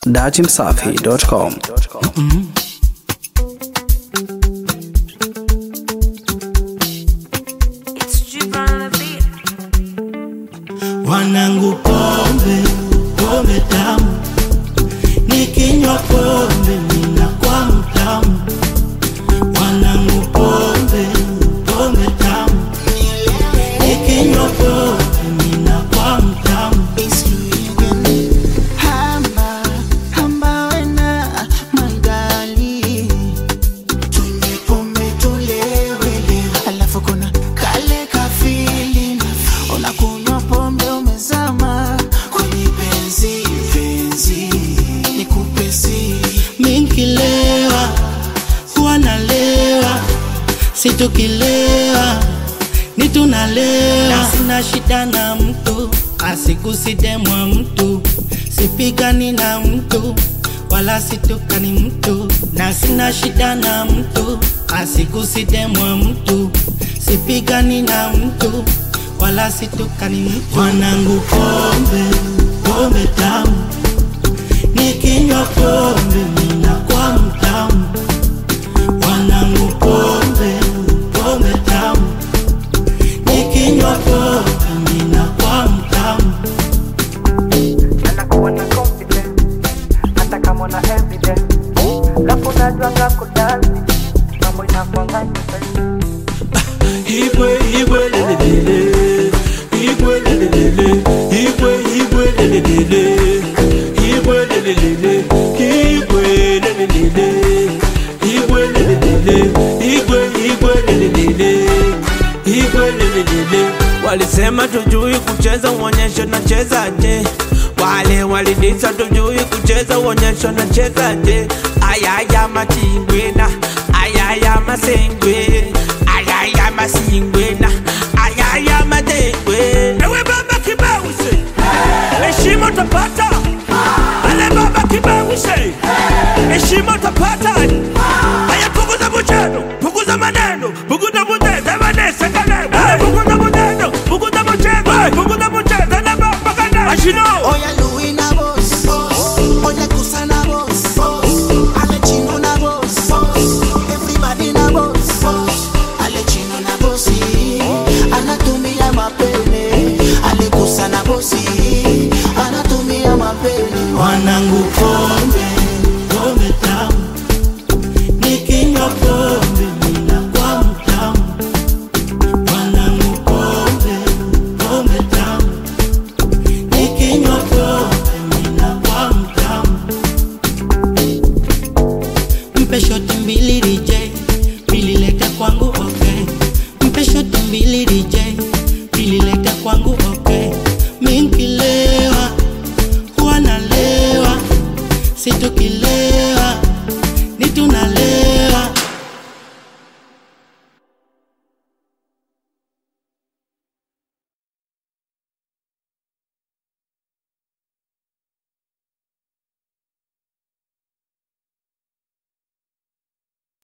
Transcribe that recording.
datimsafi.com. Wanangu pombe, pombe tamu, nikinywa pombe ninakuwa mtamu. Wanangu pombe, pombe tamu, nikinywa pombe ninakuwa mtamu. Hamba, hamba wena mangali Tunywe pombe tulewele Alafu kuna kale kafili Unakunywa pombe umezama Kwenye penzi, penzi Nikupe siri Minkilewa, huwa nalewa, situkilewa, ni tunalewa. Sina shida na mtu, asikusidemwa mtu, sipigani na mtu, wala situkani mtu, na sina shida na mtu, asikusidemwa mtu, sipigani na mtu, wala situkani mtu. Wanangu pombe, pombe tamu nikinywa pombe ninakuwa mtamu. Wanangu pombe, pombe tamu, nikinywa pombe ninakuwa mtamu. anakuwa na confidence hata kama na evidence lafu najwanga kudansi mambo inakwanga nyepesi Igwe, igwe, lelelele. Igwe, lelelele. Igwe, igwe, lelelele. Igwe, lelelele. Igwe, lelelele. Igwe, lelelele. Igwe, igwe, lelelele. Igwe, lelelele. Walisema tujui kucheza uonyesho na chezaje, wale walidisa tujui kucheza uonyesho na chezaje. Ayaya matingwena, ayaya masengwe, ayaya masingwena, ayaya madengwe. Ewe baba kibawise, heshima utapata. Ale baba kibawise, heshima utapata. Haya punguza bucheno, punguza maneno, punguza buteza vanesa kanene. Haya punguza buneno, punguza bucheno, punguza buteza na baba kanene. Ashino. Oya Louis na boss Oya Kusa na boss Ale Chino na boss Everybody na boss Ale Chino na bosi Anatumia mapene Ale Kusa na bosi Anatumia mapene Wanangu pombe, pombe tamu, nikinywa pombe ninakuwa mtamu. Wanangu pombe, pombe tamu, nikinywa pombe ninakuwa mtamu. Mpe shoti mbili DJ, mbili leta kwangu okay. Mpe shoti mbili DJ, mbili leta kwangu okay. Minkilewa, huwa nalewa, situkilewa, ni tunalewa.